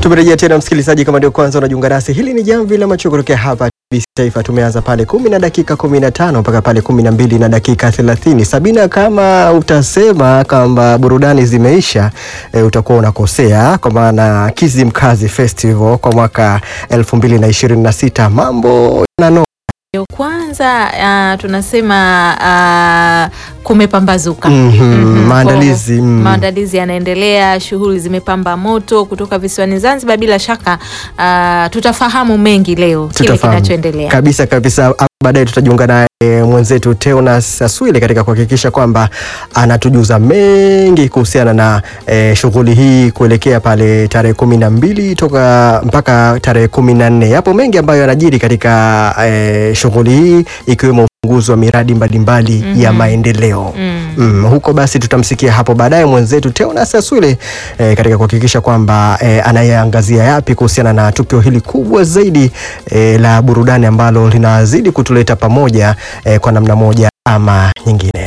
Tumerejea tena msikilizaji, kama ndio kwanza unajiunga nasi, hili ni jamvi la macho kutokea hapa TBC Taifa. Tumeanza pale kumi na dakika kumi na tano mpaka pale kumi na mbili na dakika thelathini. Sabina, kama utasema kwamba burudani zimeisha e, utakuwa unakosea, kwa maana Kizimkazi Festival kwa mwaka elfu mbili na ishirini na sita mambo yanano Ndio kwanza uh, tunasema uh, kumepambazuka. Mhm, Mhm, maandalizi, kwa- mm. maandalizi yanaendelea, shughuli zimepamba moto kutoka visiwani Zanzibar. Bila shaka uh, tutafahamu mengi leo kile Tutafahamu. kinachoendelea. kabisa kabisa. Hapo Baadaye tutajiunga naye mwenzetu Teonas Aswile katika kuhakikisha kwamba anatujuza mengi kuhusiana na eh, shughuli hii kuelekea pale tarehe kumi na mbili toka mpaka tarehe kumi na nne. Yapo mengi ambayo yanajiri katika eh, shughuli hii ikiwemo ufunguzi wa miradi mbalimbali ya maendeleo. Mm. Mm, huko basi tutamsikia hapo baadaye mwenzetu Teonas Aswile eh, katika kuhakikisha kwamba eh, anayeangazia yapi kuhusiana na tukio hili kubwa zaidi eh, la burudani ambalo linazidi kutuleta pamoja eh, kwa namna moja ama nyingine.